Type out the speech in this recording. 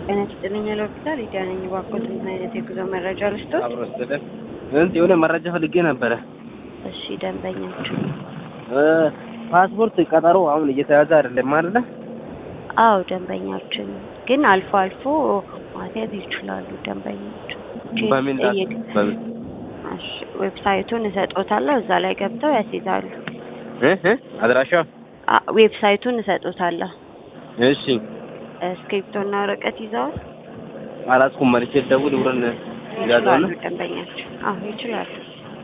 ጤና ይስጥልኝ ለሆስፒታል ሊዲያ ነኝ። እባክዎት ምን አይነት የጉዞ መረጃ ልስጥዎት? አብሮ ወሰደ እንት የሆነ መረጃ ፈልጌ ነበረ። እሺ ደንበኞቹ እ ፓስፖርት ቀጠሮ አሁን እየተያዘ አይደለም አይደለ? አዎ ደንበኛችን ግን አልፎ አልፎ ማስያዝ ይችላሉ። ደንበኞቹ በምን ዳ- ጠይቅ- በምን እሺ ዌብሳይቱን እሰጦታለሁ እዛ ላይ ገብተው ያስይዛሉ። እ እ አድራሻው አ- ዌብሳይቱን እሰጦታለሁ። እሺ እስክሪፕቶና ወረቀት ይዘዋል? አላስኩም መልሼ ደውል ብረን ይችላሉ ደንበኛችን። አዎ ይችላሉ።